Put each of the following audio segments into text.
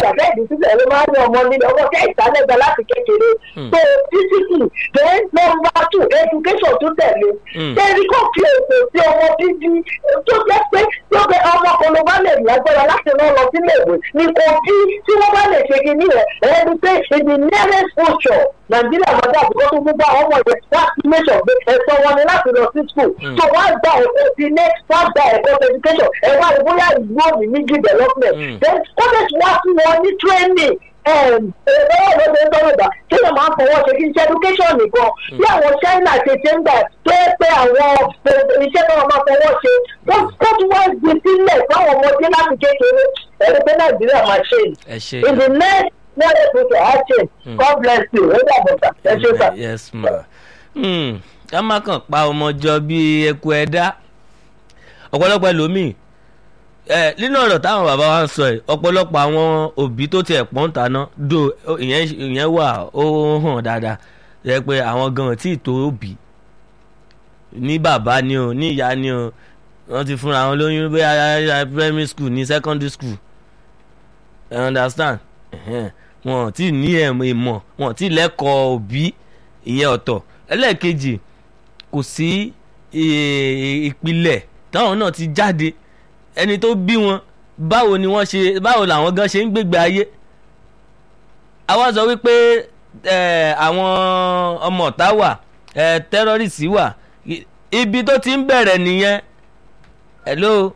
àbẹ́ ìdí sílẹ̀ ló máa ń ní ọmọ nílẹ̀ ọmọ tẹ́ ìsálẹ̀gbà láti kékeré Hmm. so discipline then number two education tó tẹ̀lé Hmm. tẹ́rí kò fi ètò sí ọmọ bíbí tó jẹ́ pé tó bẹ ọmọ kan ló bá lè lágbára láti rán lọ sílé ìwé ní kò bí tí wọ́n bá lè ṣe kínní rẹ̀ ẹni pé in the nearest future nàìjíríà máa dà bíkọ́ tó gbogbo àwọn ọmọ yẹn láti make sure pé ẹ̀sọ́ wọn ni láti lọ sí school Hmm. so wọ́n á gba ẹ̀kọ́ sí next wọ́n á gba ẹ̀kọ́ sí education ẹ̀ wá ní bóyá ìlú òní ní good development Hmm. then college wá fún wọn ní training ẹ̀ẹ́dẹ́gbẹ̀rún ló ṣe ń sọ̀rọ̀ ìgbà tí wọ́n máa ń fọwọ́ ṣe kí n ṣe education nìkan bí àwọn china ṣe ṣe ń gbà tó yẹ pé àwọn eh, iṣẹ́ tó wọ́n máa fọwọ́ ṣe wọ́n tó tún wá gbé sílẹ̀ fáwọn ọmọdé láti kékeré ẹ̀rí pé nàìjíríà máa ṣe ẹ ṣe in the next next future á ṣe Hmm. god bless you ó dàbọ̀ sà ẹ ṣe sà. yes ma Hmm, ká má kàn pa ọmọ jọ bíi eku ẹ̀dá ọ̀pọ̀lọpọ̀ ẹlòmíì ẹ nínú ọ̀rọ̀ táwọn bàbá wa ń sọ ẹ̀ ọ̀pọ̀lọpọ̀ àwọn òbí tó tiẹ̀ pọ́n taná do ìyẹn ìyẹn wà ó hàn dáadáa yẹ pé àwọn gan tí ì tó òbí ní bàbá ni o ní ìyá ni o wọ́n ti fúnra wọn lóyún bóyá primary school ní secondary school you understand Ẹ̀hẹ́n. wọn ò tí ì ní ẹ̀mọ ìmọ̀ wọn ò tí ì lẹ́kọ̀ọ́ òbí ìyẹn ọ̀tọ̀ ẹlẹ́ẹ̀kejì kò sí eh, ìpìlẹ̀ táwọn náà ti jáde ẹni tó bí wọn báwo ni wọ́n ṣe báwo làwọn gan ṣe ń gbégbé ayé àwa sọ wípé eh, àwọn ọmọ ọ̀tá wà eh, tẹ́rọ́rìsì wà I- ibi tó ti ń bẹ̀rẹ̀ nìyẹn hello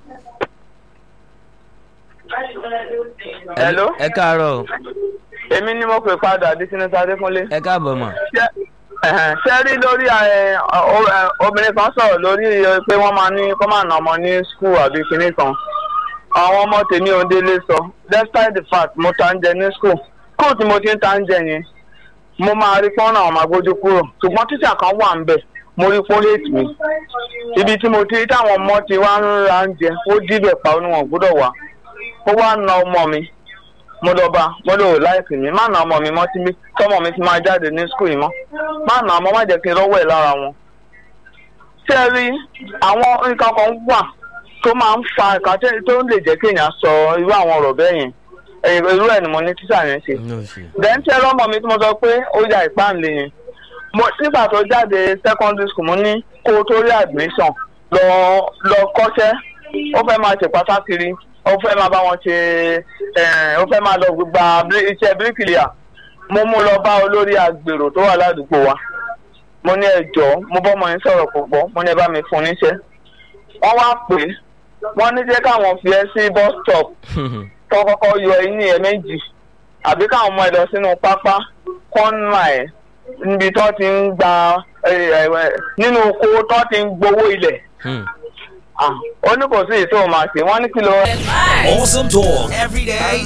Hello? ẹ káàárọ̀ o. èmi ni mo pè padà di sinetọ adékúnlé. ẹ káàbọ̀ mọ̀. Ṣé- ẹ̀hẹ̀n, ṣé rí lórí ẹ, ọ- ọ- ẹ, obìnrin kan sọ̀rọ̀ lórí ẹ, pé wọ́n máa ní kó máa nà ọmọ ní skul àbí kinní kan àwọn ọmọ tèmi ò délé sọ despite the fact mo ta ń jẹ ní skul skul tí mo ti ń ta ń jẹ yẹn mo máa rí pọ́n náà máa gbójú kúrò ṣùgbọ́n tíṣà kan wà ń bẹ̀ mo rí pọ́n hate mi ibi tí mo ti rí táwọn ọmọ ti wá ń ra ń jẹ ó díbẹ̀ pa oníwọ̀n gbọ́dọ̀ wá ó wá na ọmọ mi mo lọ bá mo lò láìpẹ́ mi má na ọmọ mi mọ́ tí mi tọmọ mi ti máa jáde ní skul yìí mọ́ má na ọmọ má jẹ́ kí n rọ́wọ́ ẹ̀ lára wọn. ṣé ẹ rí àwọn nǹkan kan wà tó máa ń fa nǹkan tẹ́- tó lè jẹ́ kí èèyàn sọ irú àwọn ọ̀rọ̀ bẹ́ẹ̀ yẹn ẹ̀yìn irú ẹ̀ ni mo ní tíṣà yẹn ṣe. No ṣe. then tí ẹ lọ́mọ mi tí mo sọ pé ó ya ìpáǹlẹ̀ yẹn mo nígbà tó jáde secondary school mo ní kó o tó rí admission lọ lọ kọ́ṣẹ́ ó fẹ́ máa ṣe pátákiri ó fẹ́ máa bá wọn ṣe ẹ̀, ó fẹ́ máa lọ gba bí- iṣẹ́ bíríkìlìà mo mú lọ bá olórí agbèrò tó wà ládùúgbò wa mo ní ẹjọ́ mo bọ́mọ yín sọ̀rọ̀ púpọ̀ mo ní ẹ bá mi fún níṣẹ́ wọ́n wá pè é wọ́n ní jẹ́ káwọn fi ẹ́ sí bus stop tó kọ́kọ́ yọ eyín ẹ méjì àbí káwọn ọmọ ẹ lọ sínú pápá kọ́nà ẹ̀ níbi tó ti ń gba ẹ, ẹ, ẹ, nínú oko tó ti ń gbowó ilẹ̀ Hmm. Ah, ó ní kò sí èyí tó máa ṣe wọ́n ní kí ló. Awesome talk every day,